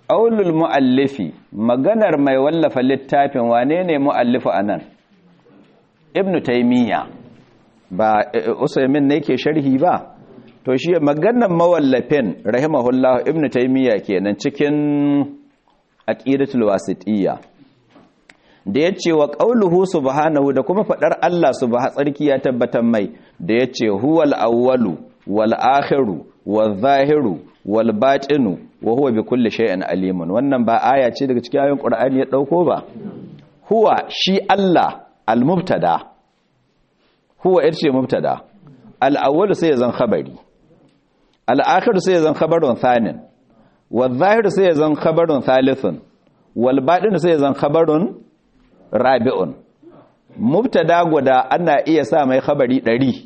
qaulul muallifi maganar mai wallafa littafin wane ne muallifu anan ibnu taymiya ba usaymin ne yake sharhi ba to shi maganar mawallafin rahimahullah ibnu taymiya kenan cikin aqidatul wasitiyya da yace wa qauluhu subhanahu da kuma fadar Allah subhanahu tsarki ya tabbatar mai da yace huwal awwalu wal akhiru wal zahiru wal batinu wa huwa bi kulli shay'in alimun wannan ba aya ce daga cikin ayoyin qur'ani ya dauko ba huwa shi Allah al mubtada huwa yace mubtada al awwalu sai zan khabari al akhiru sai zan khabarun thanin wal zahiru sai zan khabarun thalithun wal batinu sai zan khabarun rabi'un mubtada guda ana iya sa mai khabari 100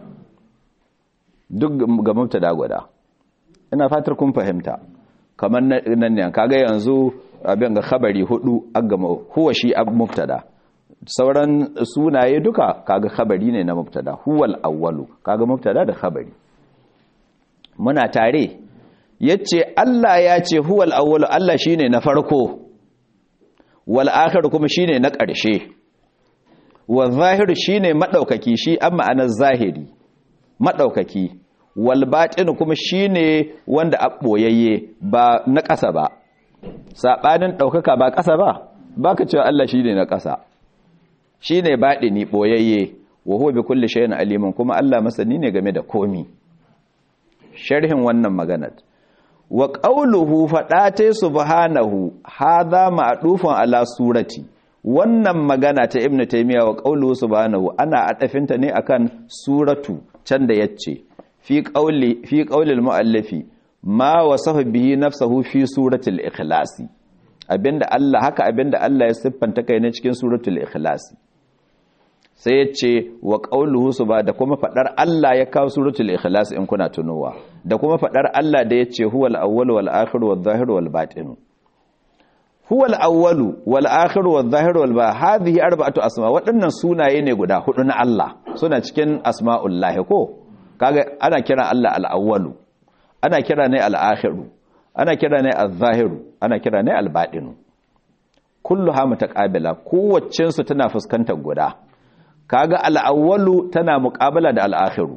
duk ga mubtada guda ina fatar kun fahimta kamar nan ne kaga yanzu abin ga khabari hudu agama huwa shi ab mubtada sauran sunaye duka kaga khabari ne na mubtada huwal awwalu kaga mubtada da khabari muna tare yace Allah ya ce huwal awwalu Allah shine na farko wal akhir kuma shine na ƙarshe wal zahir shine madaukaki shi amma ana zahiri madaukaki wal batin kuma shine wanda a boyayye ba na ƙasa ba sabanin daukaka ba ƙasa ba baka cewa Allah shine na ƙasa shine badini boyayye wa huwa bi kulli shay'in alimun kuma Allah masani ne game da komi sharhin wannan maganar wa ƙauluhu faɗate subhanahu haza ma'adufan ala surati wannan magana ta ibnu taymiya wa ƙauluhu subhanahu ana adafinta ne akan suratu can da yace fi qauli fi qaulil muallifi ma wasafa bihi nafsuhu fi suratul ikhlasi abinda Allah haka abinda Allah ya siffanta kai ne cikin suratul ikhlasi sai ya ce wa ƙauluhu su ba da kuma faɗar Allah ya kawo suratul ikhlas in kuna tunowa da kuma faɗar Allah da ya ce huwal awwalu wal akhiru wal zahiru wal batinu huwal awwalu wal akhiru wal zahiru wal ba hadhihi arba'atu asma waɗannan sunaye ne guda hudu na Allah suna cikin asma'ullahi ko kaga ana kira Allah al awwalu ana kira ne al akhiru ana kira ne al zahiru ana kira ne al batinu kulluha mutaqabila kowaccen su tana fuskantar guda kaga al'awwalu tana muƙabala da al'akhiru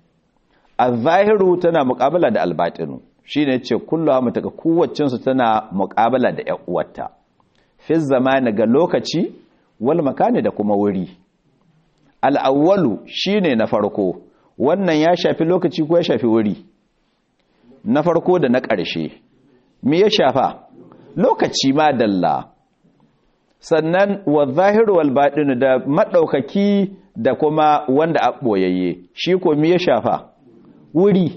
al-zahiru tana muƙabala da al-batinu shine ce kullu mutaka kowacin su tana muƙabala da ƴan uwarta fi zamani ga lokaci wal makani da kuma wuri al-awwalu shine na farko wannan ya shafi lokaci ko ya shafi wuri na farko da na ƙarshe me ya shafa lokaci ma dalla sannan wa zahiru wal baɗinu da maɗaukaki da kuma wanda a ɓoyayye shi ko mi ya shafa wuri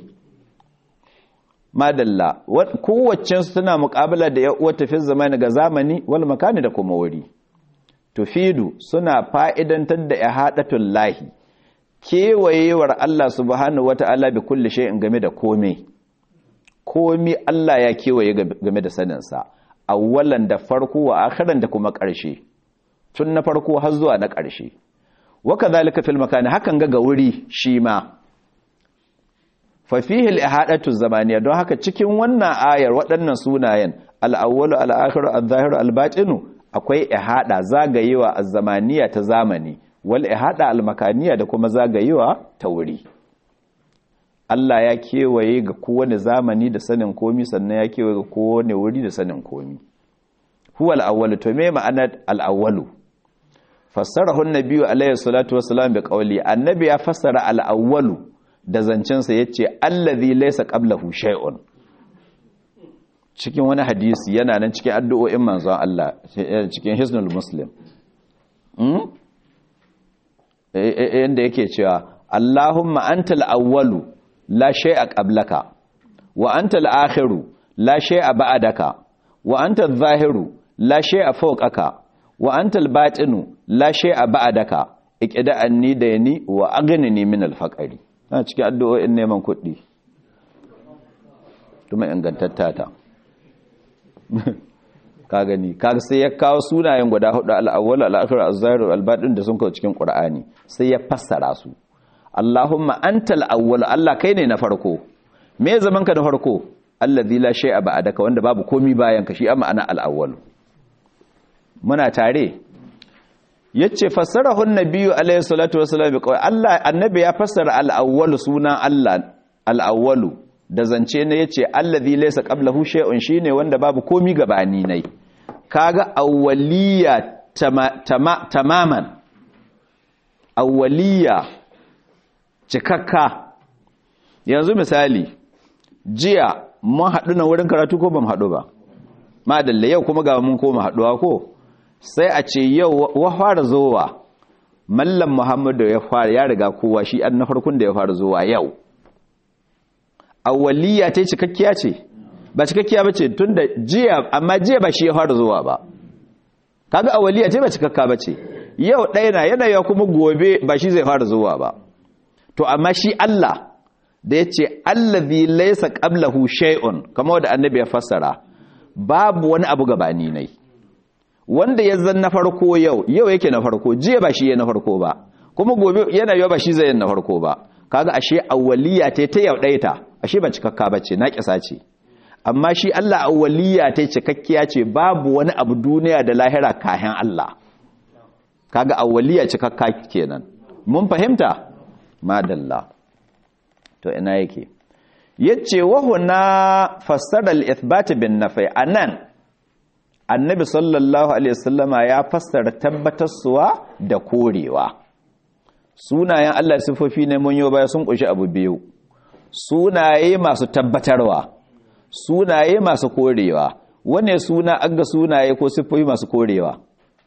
madalla kowaccensu tana muƙabala da ya'uwar tafi zamani ga zamani wal makani da kuma wuri tufidu suna fa'idantar da ya haɗatun lahi kewayewar Allah subhanahu wata'ala bi kulli shay'in game da komai komi Allah ya kewaye game da saninsa awwalan da farko wa akhiran da kuma ƙarshe tun na farko har zuwa na ƙarshe waka zalika fil makani hakan ga ga wuri shi ma fa fihi al ihadatu zamaniya don haka cikin wannan ayar waɗannan sunayen al awwalu al akhiru al zahiru al batinu akwai ihada zagayewa az zamaniya ta zamani wal ihada al makaniya da kuma zagayewa ta wuri Allah ya kewaye ga kowane zamani da sanin komi sannan ya kewaye ga kowane wuri da sanin komi huwa al-awwalu to me ma'anar al-awwalu fassarahu an-nabiyyu alayhi salatu wassalam bi qawli annabi ya fassara al-awwalu da zancen sa yace allazi laysa qablahu shay'un cikin wani hadisi yana nan cikin addu'o'in manzon Allah cikin hisnul muslim hmm inda yake cewa Allahumma antal awwalu la shay'a qablaka wa anta al-akhiru la shay'a ba'daka wa anta adh-dhahiru la shay'a fawqaka wa anta al-batinu la shay'a ba'daka iqda anni dayni wa aghnini min al-faqri na cikin addu'o'in neman kuɗi kuma ingantattata ka gani ka sai ya kawo sunayen guda hudu al-awwal al-akhir az-zahir al-batin da sun kawo cikin qur'ani sai ya fassara su Allahumma antal awwal Allah kai ne na farko me zaman ka na farko allazi la shay'a ba'daka wanda babu komi bayan ka shi amma ana al-awwal muna tare yace fassarahu an-nabiyyu alayhi salatu wassalam bi qawli Allah annabi ya fassara al-awwal sunan Allah al-awwal da zance ne yace allazi laysa qablahu shay'un shine wanda babu komi gabani nai kaga awwaliya tamaman awwaliya cikakka yanzu misali jiya mun haɗu na wurin karatu ko ba mu haɗu ba madalla yau kuma ga mun koma haɗuwa ko sai a ce yau wa fara zowa mallam muhammadu ya fara ya riga kowa shi an na farkon da ya fara zowa yau awwaliya ta cikakkiya ce ba cikakkiya ba ce tun da jiya amma jiya ba shi ya fara zuwa ba kaga awwaliya ce ba cikakka ba ce yau ɗaya na yanayi kuma gobe ba shi zai fara zuwa ba to amma shi Allah da ya ce allazi laysa qablahu shay'un kamar wanda annabi ya fassara babu wani abu gabani nai wanda ya zan na farko yau yau yake na farko jiya ba shi ya na farko ba kuma gobe yana yau ba shi zai na farko ba kaga ashe awwaliya ta ta yau ɗaya ta ashe ba cikakka bace na kisa ce amma shi Allah awwaliya ta cikakkiya ce babu wani abu duniya da lahira kayan Allah kaga awwaliya cikakka kenan mun fahimta madalla to ina yake yace wa huna fassara al-ithbat bin nafi anan annabi sallallahu alaihi wasallama ya fassara tabbatarsuwa da korewa sunayen Allah sifofi ne mun yo baya sun kunshi abu biyu sunaye masu tabbatarwa sunaye masu korewa wane suna aga sunaye ko sifofi masu korewa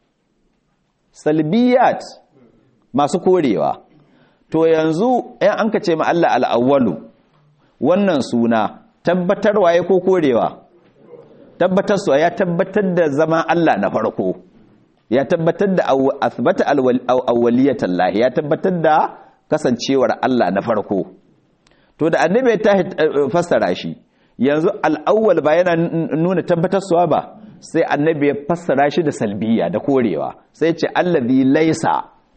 salbiyat masu korewa to yanzu ɗan an ka ce ma Allah al'awwalu wannan suna tabbatarwa ya ko korewa tabbatarwa ya tabbatar da zama Allah na farko ya tabbatar da asbata awwaliyatan lahi ya tabbatar da kasancewar Allah na farko to da annabi ta fassara shi yanzu al'awwal ba yana nuna tabbatarwa ba sai annabi ya fassara shi da salbiya da korewa sai ce allazi laisa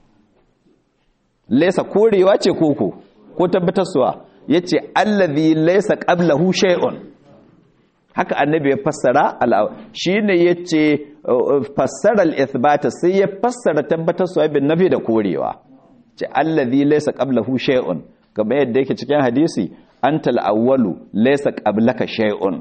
laisa korewa ce koko ko tabbatarwa yace allazi laisa qablahu shay'un haka annabi ya fassara shine yace fassara al-ithbata sai ya fassara tabbatarwa bin nafi da korewa ce allazi laysa qablahu shay'un kamar yadda yake cikin hadisi antal awwalu laysa qablaka shay'un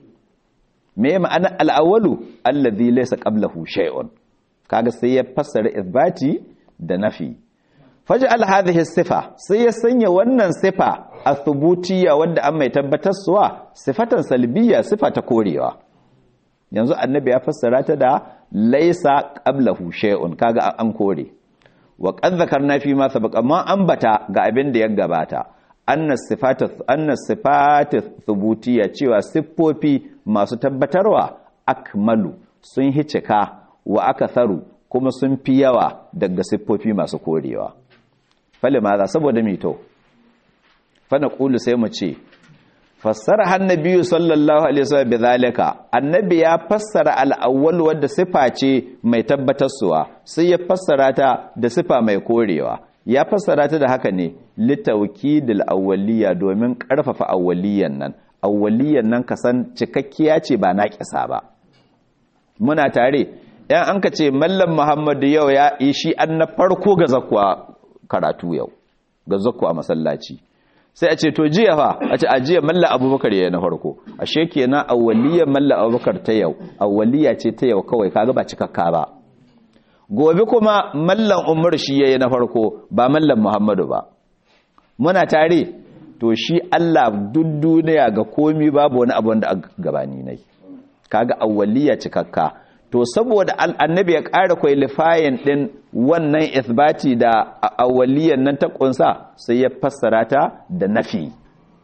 me ma'ana al-awwalu allazi laysa qablahu shay'un kaga sai ya fassara ithbati da nafi faj'al hadhihi sifa sai ya sanya wannan sifa athubutiyya wanda an mai tabbatarsuwa sifatan salbiyya sifa ta korewa yanzu annabi ya fassara ta da laisa qablahu shay'un kaga an kore wa qad zakarna fi ma sabaqa ma ambata ga abin da ya gabata anna sifatu anna sifatu thubutiyya cewa siffofi masu tabbatarwa akmalu sun hicika wa akatharu kuma sun fi yawa daga siffofi masu korewa fale maza saboda mito fana ƙulu sai mu ce fassara hannabiyu sallallahu alaihi wasallam bi zalika annabi ya fassara al-awwal wadda sifa ce mai tabbatarsuwa sai ya fassara ta da sifa mai korewa ya fassara ta da haka ne litawkidil awwaliya domin karfafa awwaliyan nan awwaliyan nan kasan cikakkiya ce ba na kisa ba muna tare yan an ka ce mallam muhammadu yau ya yi shi an na farko ga zakwa karatu yau ga zakwa masallaci sai a ce to jiya fa a ce a jiya malla abubakar ya na farko ashe kenan awwaliyar malla abubakar ta yau awwaliya ce ta yau kawai kaga ba cikakka ba gobe kuma mallan umar shi yayi na farko ba mallan muhammadu ba muna tare to shi Allah duk duniya ga komi babu wani abu wanda gabani nai kaga awwaliya cikakka to saboda annabi ya ƙara kwalifayin ɗin wannan isbati da awwaliyan nan ta ƙunsa sai ya fassara ta da nafi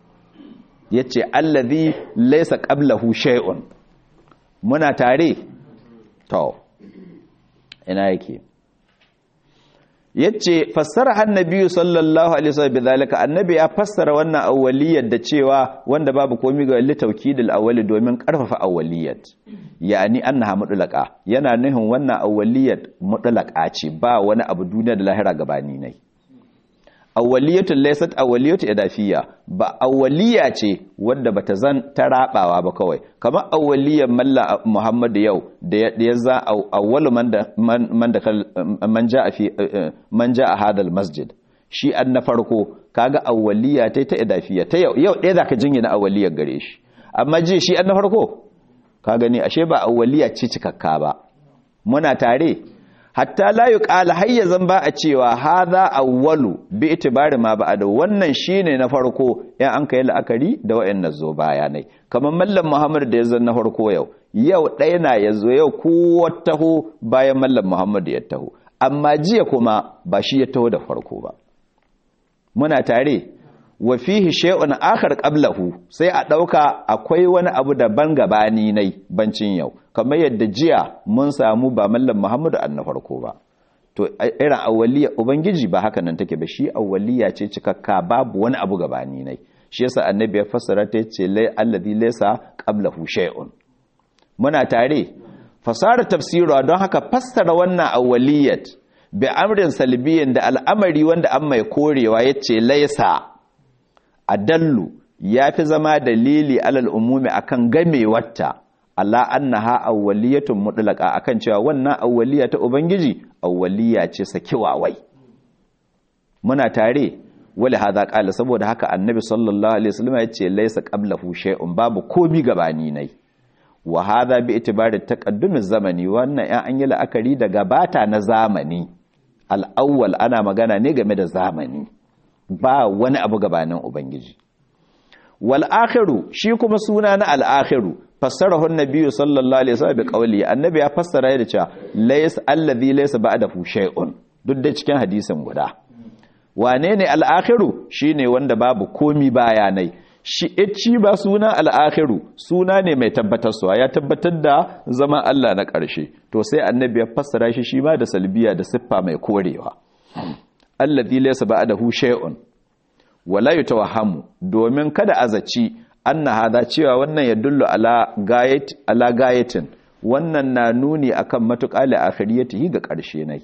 ya ce allazi laisa qablahu shay'un muna tare to ina yake yace fassara annabi sallallahu alaihi wasallam bidalika annabi ya fassara wannan awwaliyar da cewa wanda babu komai ga litawkidil awwali domin karfafa awwaliyat yani annaha mutlaqa yana nuhin wannan awwaliyat mutlaqa ce ba wani abu duniya da lahira gabani ne awwaliyatun laysat awwaliyatu idafiyya ba awwaliya ce wanda bata zan ta rabawa ba kawai kamar awwaliyan malla Muhammad yau da ya za awwalu man da man da man ja'a fi man ja'a hadal masjid shi an na farko kaga awwaliya ta ta idafiyya ta yau yau ɗaya zaka jingina awwaliyar gare shi amma ji shi an na farko ka gani ashe ba awwaliya ce cikakka ba muna tare hatta la yuqala hayyazan ba a cewa hadha awwalu bi itibari ma ba'da wannan shine na farko in an kai la'akari da wayannan zo bayanai kamar mallam Muhammad da yazo na farko yau yau ɗaya na yazo yau ko taho bayan mallam Muhammad ya taho amma jiya kuma ba shi ya taho da farko ba muna tare wa fihi shay'un akhar qablahu sai a dauka akwai wani abu daban gabani nai bancin yau kamar yadda jiya mun samu ba mallam Muhammadu an na farko ba to irin awwaliya ubangiji ba haka nan take ba shi awwaliya ce cikakka babu wani abu gabani nai shi yasa annabi ya fassara ta ce lai alladhi laysa qablahu shay'un muna tare fasara tafsira don haka fassara wannan awwaliyat bi amrin salbiyin da al'amari wanda an mai korewa yace laysa adallu ya fi zama dalili alal umumi akan gamewarta Allah annaha awwaliyatun mutlaqa akan cewa wannan awwaliya ta ubangiji awwaliya ce sakiwawai muna tare wali hadha qala saboda haka annabi sallallahu alaihi wasallam ya ce laysa qablahu shay'un babu komi gabani nai wa hadha bi itibari taqaddumi zamani wannan ya an yi la'akari da gabata na zamani al-awwal ana magana ne game da zamani ba wani abu gabanin ubangiji wal akhiru shi kuma suna na al akhiru fassarahu an-nabiy sallallahu alaihi wasallam bi qawli annabi ya fassara da cewa lays alladhi laysa ba'dahu shay'un duk da cikin hadisin guda wane ne al akhiru shine wanda babu komi bayanai shi ici ba suna al akhiru suna ne mai tabbatarwa ya tabbatar da zama Allah na ƙarshe to sai annabi ya fassara shi shi ma da salbiya da siffa mai korewa alladhi laysa ba'dahu shay'un wala yatawahhamu domin kada azaci anna hada cewa wannan ya dullu ala gayat ala gayatin wannan na nuni akan matuƙa li akhiriyatihi ga ƙarshe nai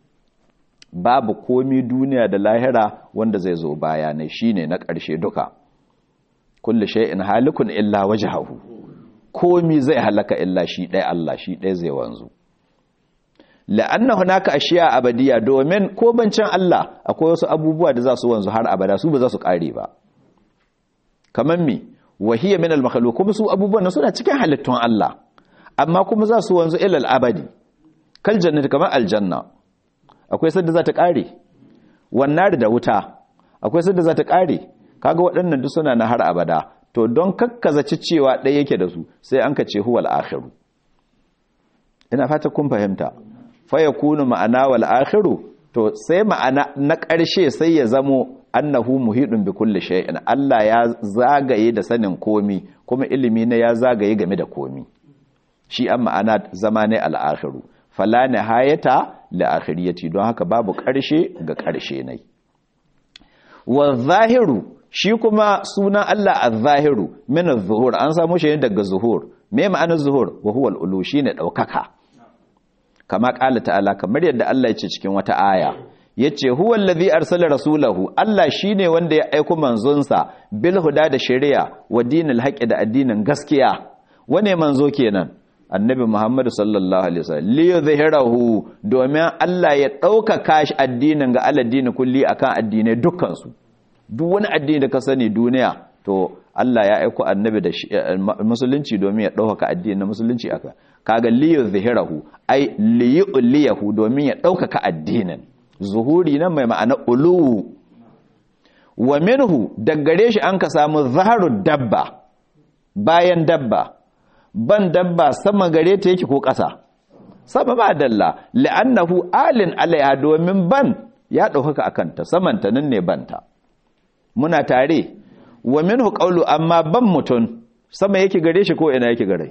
babu komi duniya da lahira wanda zai zo baya ne shine na ƙarshe duka kullu shay'in halikun illa wajhahu komi zai halaka illa shi ɗaya Allah shi ɗaya zai wanzu la'anna hunaka ashiya abadiya domin ko bancin Allah akwai wasu abubuwa da za su wanzu har abada su ba za su kare ba kaman mi wahiya min al kuma su abubuwan suna cikin halittun Allah amma kuma za su wanzu ila al-abadi kal jannati kamar aljanna akwai sadda za ta kare wannan da wuta akwai sadda za ta kare kaga waɗannan duk suna na har abada to don kakkazaci cewa ɗaya yake da su sai an ka ce huwal akhiru ina fata kun fahimta faya kunu ma'ana wal akhiru to sai ma'ana na ƙarshe sai ya zamo annahu muhidun bi kulli shay'in Allah ya zagaye da sanin komi kuma ilimi ne ya zagaye game da komi shi an ma'ana zama ne al akhiru fala nihayata li akhiriyati don haka babu ƙarshe ga ƙarshe ne wa zahiru shi kuma sunan Allah az-zahiru min az-zuhur an samu shi daga zuhur me ma'anar zuhur wa huwa al-ulu shine daukaka kama ƙala ta'ala kamar yadda Allah ya ce cikin wata aya ya ce huwa allazi arsala rasulahu Allah shine wanda ya aiko manzonsa bil huda da shari'a wa dinil haqqi da addinin gaskiya wane manzo kenan annabi Muhammad sallallahu alaihi wasallam li yuzhirahu domin Allah ya ɗaukaka shi addinin ga aladdini kulli akan addinai dukkan su duk wani addini da ka sani duniya to Allah ya aiko annabi da musulunci domin ya ɗaukaka addinin na musulunci aka kaga liyu zahirahu ai liyuliyahu domin ya ɗaukaka addinin zuhuri nan mai ma'ana uluwu wa minhu daggare shi an ka samu zaharu dabba bayan dabba ban dabba sama gare ta yake ko ƙasa sama ba dalla la'annahu alin alaiha domin ban ya ɗaukaka akanta samanta nan ne banta muna tare wa minhu qawlu amma ban mutun sama yake gare shi ko ina yake gare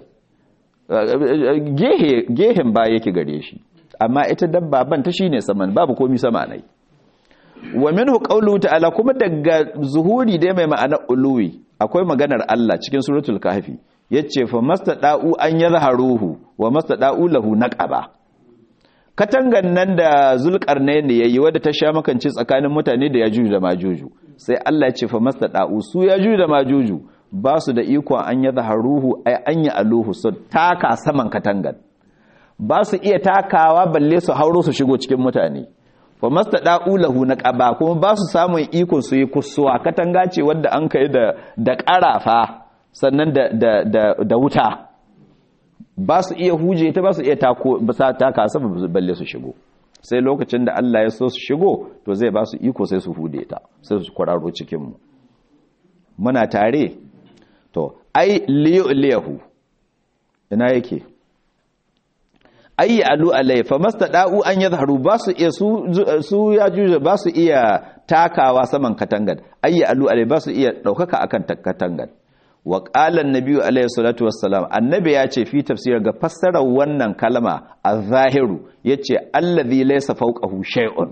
gehe gehen ba yake gare shi amma ita dabba ban ta shine saman babu komi sama nai wa minhu qawlu ta'ala kuma daga zuhuri dai mai ma'ana uluwi akwai maganar Allah cikin suratul kahfi yace fa mastada'u an yazharuhu wa mastada'u lahu naqaba katangan nan da zulkarnain ne yayi wadda ta sha makance tsakanin mutane da yajuju da majuju sai Allah ya ce fa mastada'u su yajuju da majuju ba su da iko an ya zaharuhu ay an ya aluhu su taka saman katangan ba su iya takawa balle su hauro su shigo cikin mutane fa mastada'u lahu na qaba kuma ba su samun iko su yi kusuwa katanga ce wadda an kai da da karafa sannan da da da, da wuta ba su iya huje ta ba su iya tako ba sa taka sama balle su shigo sai lokacin da Allah ya so su shigo to zai ba su iko sai su hude ta sai su kwararo cikin mu muna tare to ai liyahu ina yake ayi alu alai fa mastada'u an yadhharu ba su iya su su ya juje ba su iya takawa saman katangan ayi alu alai ba su iya daukaka akan katangan wa qala an-nabi alayhi salatu wassalam annabi ya ce fi tafsir ga fassarar wannan kalma az-zahiru yace allazi laysa fawqahu shay'un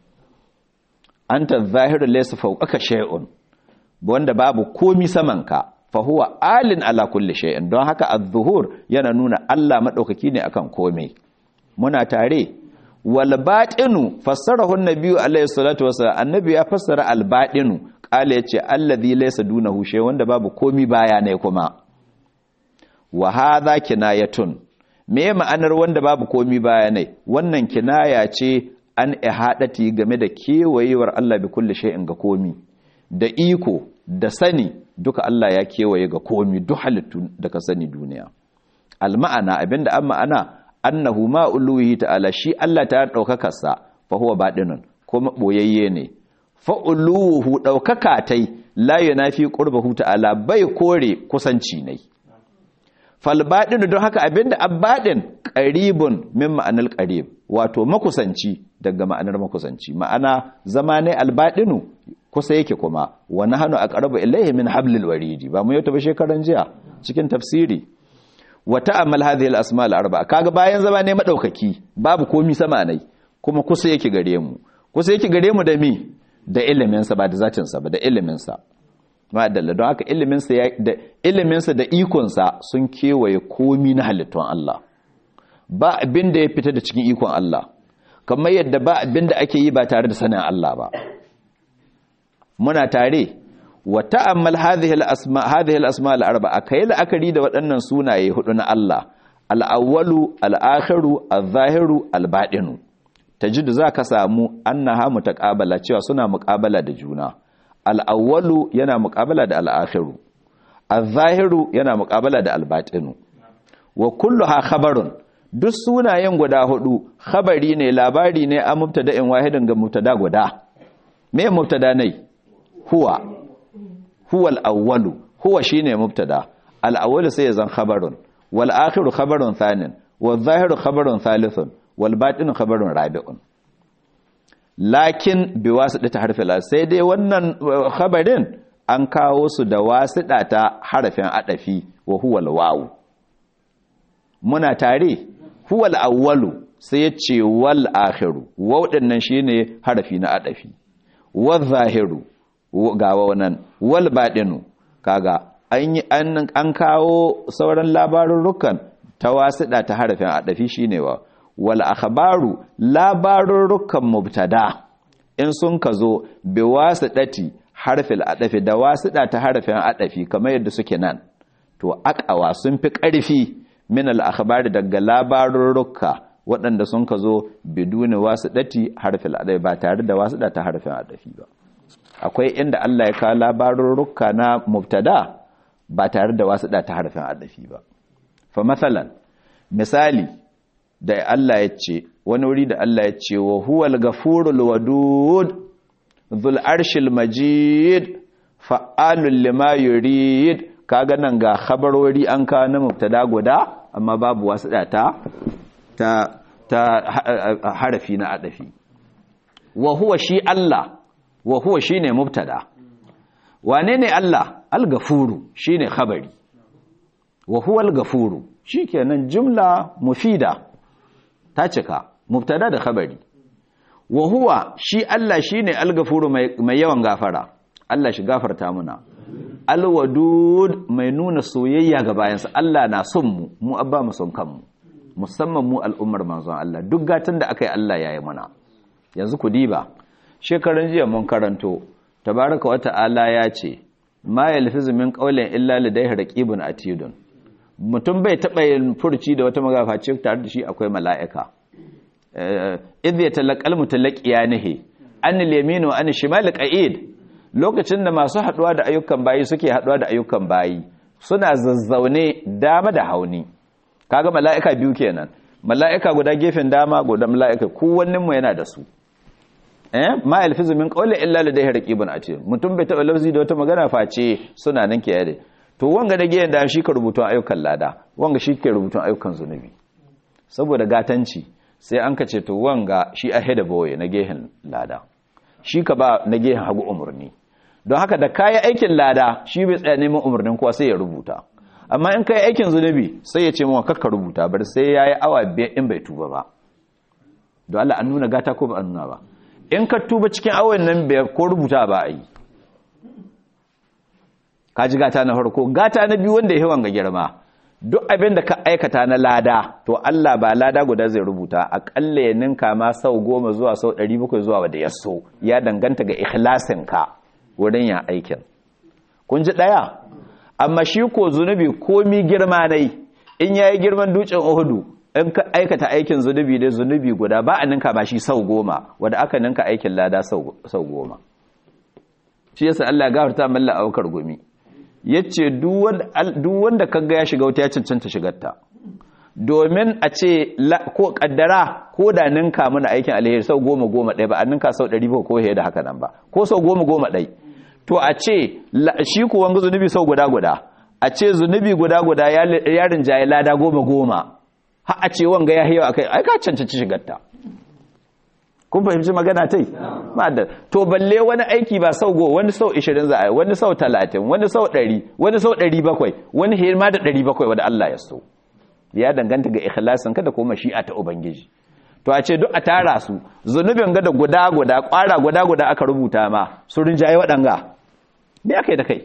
anta az-zahiru laysa fawqaka shay'un wanda babu komi samanka fa huwa alin ala kulli shay'in don haka az-zuhur yana nuna Allah madaukaki ne akan komai muna tare wal batinu fassarahu an-nabiyyu alayhi salatu wassalam annabi ya fassara al-batinu kala yace allazi laysa dunahu shay wanda babu komi baya ne kuma wa hadha kinayatun me ma'anar wanda babu komi baya ne wannan kinaya ce an ihadati game da kewayewar Allah bi kulli shay'in ga komi da iko da sani duka Allah ya kewaye ga komi duk halittu da ka sani duniya alma'ana abinda an ma'ana annahu ma uluhi ta'ala shi Allah ta daukaka sa fa huwa badinun kuma boyayye ne fa uluhu daukaka tai la yunafi qurbahu ta'ala bai kore kusanci ne fal badinu don haka abinda abbadin qaribun min ma'anal qarib wato makusanci daga ma'anar makusanci ma'ana zama ne albadinu kusa yake kuma wani hannu a ƙaraba ilaihi min hablil waridi ba mu yau ba shekaran jiya cikin tafsiri wa ta'ammal hadhihi al-asma al-arba kaga bayan zama ne madaukaki babu komi sama nai kuma kusa yake gare mu kusa yake gare mu da mi da ilimin sa ba da zatin sa ba da ilimin sa ma'adalla don haka ilimin sa da ilimin sa da ikon sa sun kewaye komi na halittun Allah ba abin da ya fita da cikin ikon Allah kamar yadda ba abin da ake yi ba tare da sanin Allah ba muna tare wa ta'ammal hadhihi al-asma hadhihi al-asma al-arba'a kai la'akari da waɗannan sunaye hudu na Allah al-awwalu al-akhiru al-zahiru al-batinu tajidu zaka samu annaha mutaqabala cewa suna muqabala da juna al-awwalu yana muqabala da al-akhiru al-zahiru yana muqabala da al-batinu wa kulluha khabarun duk sunayen guda hudu khabari ne labari ne a mubtada'in wahidin ga mubtada guda me mubtada ne huwa huwa al-awwalu huwa shine mubtada al-awwalu sai zan khabarun wal akhiru khabarun thanin wal zahiru khabarun thalithun wal batinu khabarun rabi'un lakin bi wasita harfil sai dai wannan khabarin an kawo su da wasida ta harafin adafi wa huwa al-wawu muna tare huwa al-awwalu sai ya ce wal akhiru waw dinnan shine harafi na adafi wal zahiru ga wannan wal baɗinu kaga an kawo sauran labarurrukan ta wasiɗa ta harafin adafi shine wa wal akhbaru labarurrukan mubtada in sun ka zo bi wasiɗati harfil adafi da wasiɗa ta harafin adafi kamar yadda suke nan to akawa sun fi ƙarfi min al akhbari daga labarurruka waɗanda sun ka zo biduni wasiɗati harfil adafi ba tare da wasiɗa ta harafin adafi ba akwai inda Allah ya kawo labarurruka na mubtada ba tare da wasu da ta harfin adafi ba fa matsalan misali da Allah ya ce wani wuri da Allah ya ce wa huwal gafurul wadud dhul arshil majid fa'alul lima yurid kaga nan ga khabarori an kawo na mubtada guda amma babu wasu da ta ta harafi na adafi wa huwa shi Allah wa huwa shine mubtada wane ne Allah al-gafuru shine khabari wa huwa al-gafuru shikenan jumla mufida ta cika mubtada da khabari wa huwa shi Allah shine al-gafuru mai yawan gafara Allah shi gafarta muna al-wadud mai nuna soyayya ga bayansa Allah na son mu mu abba mu son kanmu musamman mu al'ummar manzon Allah duk gatan da aka yi Allah ya yi mana yanzu ku diba shekaran jiya mun karanto tabaraka wa ta'ala ya ce ma yalfizu min qawlin illa ladayhi raqibun atidun mutum bai taba yin furci da wata magafa ce tare da shi akwai mala'ika idh yatalaqal mutalaqiyanihi an al-yamin wa an shimal qa'id lokacin da masu haduwa da ayyukan bayi suke haduwa da ayyukan bayi suna zazzaune dama da hauni kaga mala'ika biyu kenan mala'ika guda gefen dama guda mala'ika kowannin mu yana da su eh ma alfizu min qawli illa ladayhi raqibun atid mutum bai taba lafzi da wata magana face suna nan ke yade to wanga da gefen da shi ka rubutun ayyukan lada wanga shi ke rubutun ayyukan zunubi saboda gatanci sai an ka ce to wanga shi ahead of boy na gehen lada shi ka ba na gehen hagu umurni don haka da kayi aikin lada shi bai tsaya neman umarnin kuwa sai ya rubuta amma in kai aikin zunubi sai ya ce mawa kakka rubuta bar sai ya yi awa biyar in bai tuba ba don Allah an nuna gata ko ba an nuna ba in ka tuba cikin awon nan biyar ko rubuta ba a yi ka ji gata na farko gata na biyu wanda ya yawan ga girma duk abin da ka aikata na lada to Allah ba lada guda zai rubuta aƙalla ya ninka ma sau goma zuwa sau ɗari bakwai zuwa wadda ya so ya danganta ga ikhlasinka wurin ya aikin kun ji ɗaya amma shi ko zunubi komi girma nai in ya yi girman dutsen uhudu in ka aikata aikin zunubi da zunubi guda ba a ninka ba shi sau goma wadda aka ninka aikin lada sau goma shi yasa Allah gafarta malla aukar gumi yace duk wanda kaga ya shiga wuta ya cancanta shigarta domin a ce ko kaddara ko da ninka mana aikin alheri sau goma goma ɗaya ba a ninka sau ɗari ba ko da haka nan ba ko sau goma goma ɗai to a ce shi ko wanga zunubi sau guda guda a ce zunubi guda guda ya rinjaye lada goma goma har a ce wanga ya hiyawa akai ai ka cancanci shigarta kun fahimci magana tai ma'adda to balle wani aiki ba sau go wani sau 20 za a yi wani sau 30 wani sau 100 wani sau 700 wani hirma da 700 wanda Allah ya so ya danganta ga ikhlasin kada ko mashi'a ta ubangiji to a ce duk a tara su zunubin ga da guda guda kwara guda guda aka rubuta ma su rinjaye waɗanga me aka yi da kai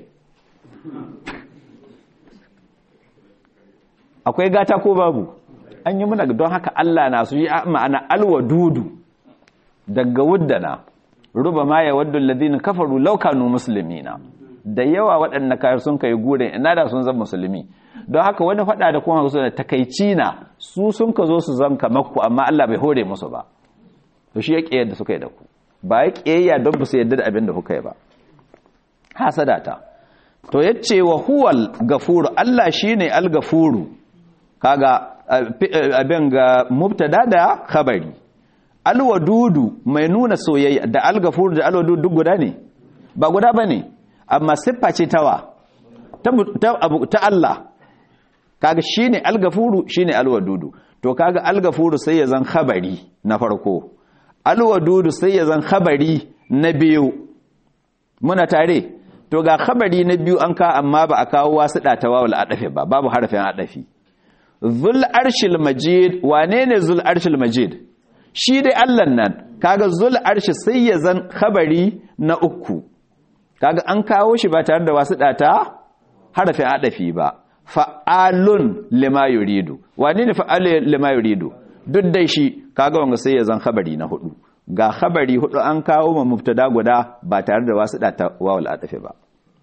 akwai gata ko babu an yi muna don haka Allah na su yi ma'ana alwadudu daga wuddana ruba ma ya waddu alladhina kafaru law kanu muslimina da yawa waɗanda kayar sun kai gurin ina da sun zama musulmi don haka wani faɗa da kuma su da takaici na su sun ka zo su zan kamar ku amma Allah bai hore musu ba to shi ya ƙiyar da suka yi da ku ba ya ƙiyayya don ba su yadda da abin da kuka yi ba hasada ta to yace wa huwal gafuru Allah shine al-gafuru kaga abin ga mubtada da khabari alwadudu mai nuna soyayya da algafur da alwadudu duk guda ne ba guda bane amma siffa ce tawa ta ta Allah kaga shine algafuru shine alwadudu to kaga algafuru sai ya zan khabari na farko alwadudu sai ya zan khabari na biyu muna tare to ga khabari na biyu an ka amma ba a kawo wasu ɗatawa wal adafi ba babu harafin adafi zul arshil majid wane ne zul arshil majid shi dai Allah nan kaga zul arshi sai ya zan khabari na uku kaga an kawo shi ba tare da wasu data harafin adafi ba fa'alun lima yuridu wane ne fa'alun lima yuridu duk dai shi kaga wanga sai ya zan khabari na hudu ga khabari hudu an kawo ma mubtada guda ba tare da wasu data wawul adafi ba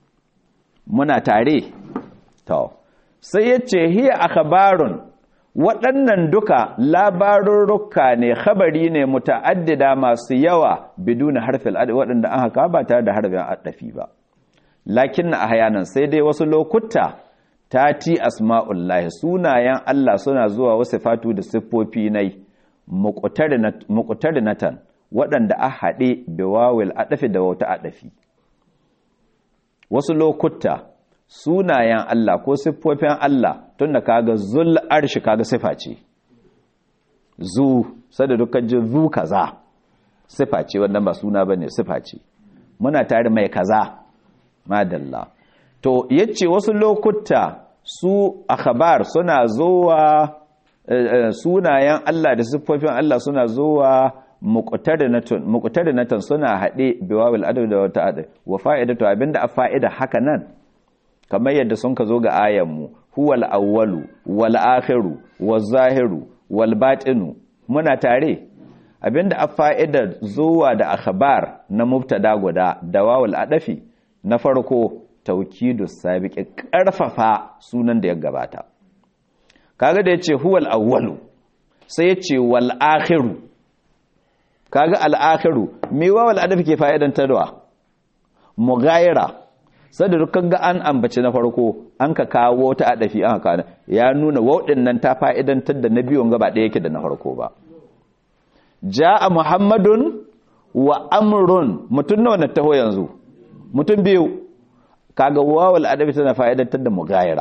muna tare to sai yace hiya akhbarun waɗannan duka labarurruka ne khabari ne muta'addida masu yawa biduna harfin adafi waɗanda an haka ba tare da harfin adafi ba lakin na ahyanan sai dai wasu lokuta tati asma'ullahi sunayen Allah suna zuwa wasu fatu da siffofi nai muqtarinatan waɗanda a haɗe da wawil adafi da wata adafi wasu lokuta sunayen Allah ko siffofin Allah tun da kaga zul arshi kaga sifa ce zu sada dukkan ji zu kaza sifa ce wannan ba suna bane sifa ce muna tare mai kaza madalla to yace wasu lokuta su akhbar suna zuwa sunayen Allah da siffofin Allah suna zuwa muqtarinatan suna hade biwawil adab da wata adab wa fa'idatu abinda a fa'ida haka nan kamar yadda sun ka zo ga ayanmu huwal awwalu wal akhiru waz zahiru wal batinu muna tare abinda a fa'idar zuwa da akhbar na mubtada guda da wawul adafi na farko taukidu sabiqi karfafa sunan da ya gabata kaga da yace huwal awwalu sai yace wal akhiru kaga al akhiru me wawul adafi ke fa'idan tadwa mughayira sai da dukkan ga an ambaci na farko an ka kawo ta adafi an ka ya nuna waudin nan ta fa'idantar da na biyun gaba ɗaya yake da na farko ba ja'a muhammadun wa amrun mutum nawa na taho yanzu mutum biyu kaga wawal adabi tana fa'idantar da mugayara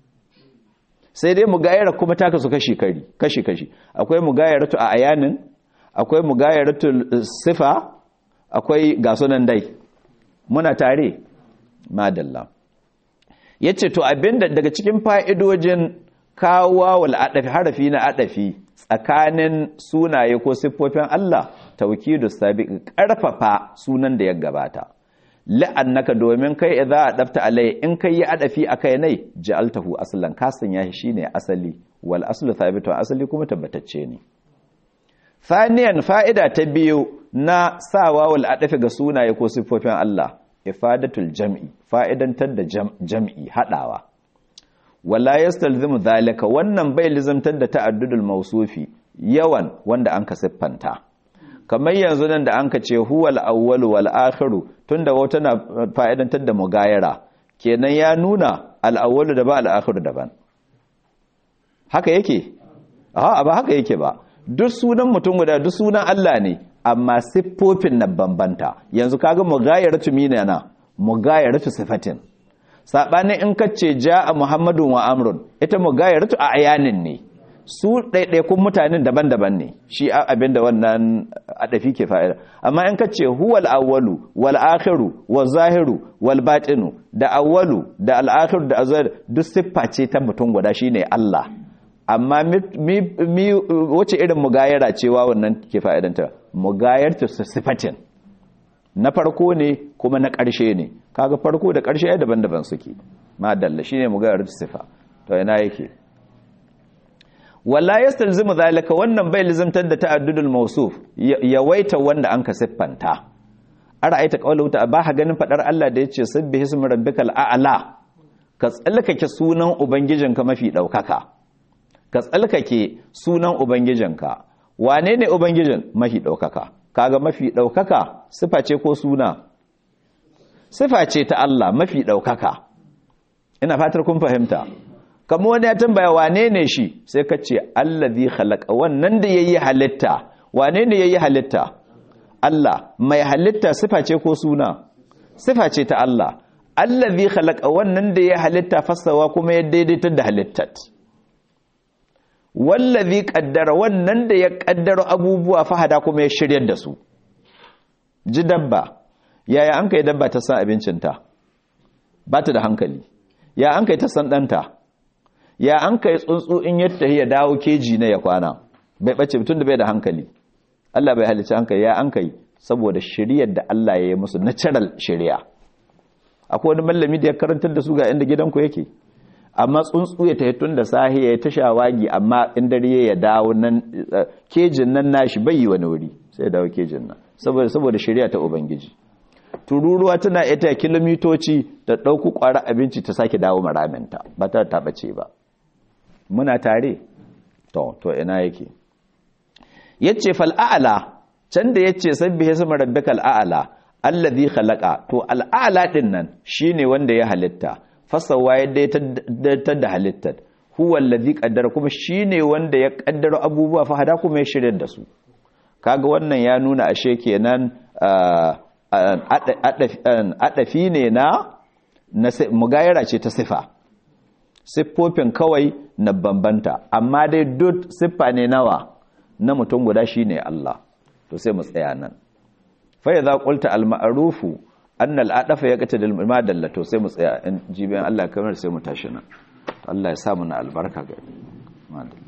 sai dai mugayara kuma ta kasu kashi kari kashi kashi akwai mugayaratu a ayanin akwai mugayaratu sifa akwai gasunan dai muna tare madalla yace to abinda daga cikin fa'idojin kawo wal adafi harafi na adafi tsakanin sunaye ko siffofin Allah taukidu sabiq karfafa sunan da ya gabata la'annaka domin kai idza adafta alai in kai yi adafi akai nai ja'altahu aslan ka sanya shi shine asali wal aslu thabitu asali kuma tabbatacce ne thaniyan fa'ida ta biyu na sawa wal adafi ga sunaye ko siffofin Allah ifadatul jam'i fa'idantar da jam'i hadawa wala yastalzimu zalika wannan bai lizamtar da ta'addudul mausufi yawan wanda anka siffanta kamar yanzu nan da anka ce huwal awwal wal akhiru tunda wata na fa'idantar da mugayara kenan ya nuna al awwal da ba al akhiru daban haka yake a ba haka yake ba duk sunan mutum guda duk sunan Allah ne amma siffofin na bambanta yanzu kaga mugayaratu minana mugayaratu sifatin saɓanin in kace ja'a muhammadun wa amrun ita mugayaratu a ayanin ne su ɗaiɗaikun mutanen daban-daban ne shi abinda wannan adafi ke fa'ida amma in kace huwal awwalu wal akhiru wal zahiru wal batinu da awwalu da al akhiru da azhar duk siffa ce ta mutum guda shine Allah amma mi wace irin mugayara cewa wannan ke fa'idanta mugayarta sifatin na farko ne kuma na ƙarshe ne kaga farko da ƙarshe ai daban-daban suke madalla shine mugayar sifa to ina yake walla yastalzimu zalika wannan bai lizamtar da ta'addudul mawsuf yawaita wanda anka siffanta ara'aita qawluhu ta ba ganin fadar Allah da yace sabbihi ismi rabbikal a'la ka tsallakake sunan ubangijinka mafi daukaka ka tsallakake sunan ubangijinka wane ne ubangijin mafi daukaka kaga mafi ɗaukaka sifa ce ko suna sifa ce ta Allah mafi ɗaukaka ina fatar kun fahimta kamar wani ya tambaya wane ne shi sai ka ce allazi khalaqa wannan da yayi halitta wane ne yayi halitta Allah mai halitta sifa ce ko suna sifa ce ta Allah allazi khalaqa wannan da yayi halitta fasawa kuma ya daidaitar da halittat wallazi kaddara wannan da ya kaddara abubuwa fahada kuma ya shiryar da su ji dabba yaya an kai dabba ta san abincinta ba ta da hankali ya an kai ta san ɗanta ya an kai tsuntsu in ya tafi ya dawo keji na ya kwana bai ɓace mutum da bai da hankali Allah bai halicci hankali ya an kai saboda shiryar da Allah ya yi musu natural shari'a akwai wani mallami da ya karantar da su ga inda gidanku yake amma tsuntsu ya tafi tun da sahi ya ta shawagi amma in dare ya dawo nan kejin nan nashi bai yi wani wuri sai ya dawo kejin nan saboda saboda shari'a ta ubangiji tururuwa tana ita kilomitoci ta ɗauku ƙwara abinci ta sake dawo maraminta ba ta taɓace ba muna tare to to ina yake yace fal a'la can da yace sabbihi sama rabbikal a'la allazi khalaqa to al a'la din nan shine wanda ya halitta fasawa ya daidaitar da halittar huwa allazi qaddara kuma shine wanda ya kaddara abubuwa fa hada kuma ya shirya da su kaga wannan ya nuna ashe kenan adafi ne na mugayara ce ta sifa siffofin kawai na bambanta amma dai duk siffa ne nawa na mutum guda shine Allah to sai mu tsaya nan fa idza qulta al ma'rufu anna al adafa yaqta dal madalla to sai mu tsaya in jibiyan Allah kamar sai mu tashi nan Allah ya sa mu na albarka ga madalla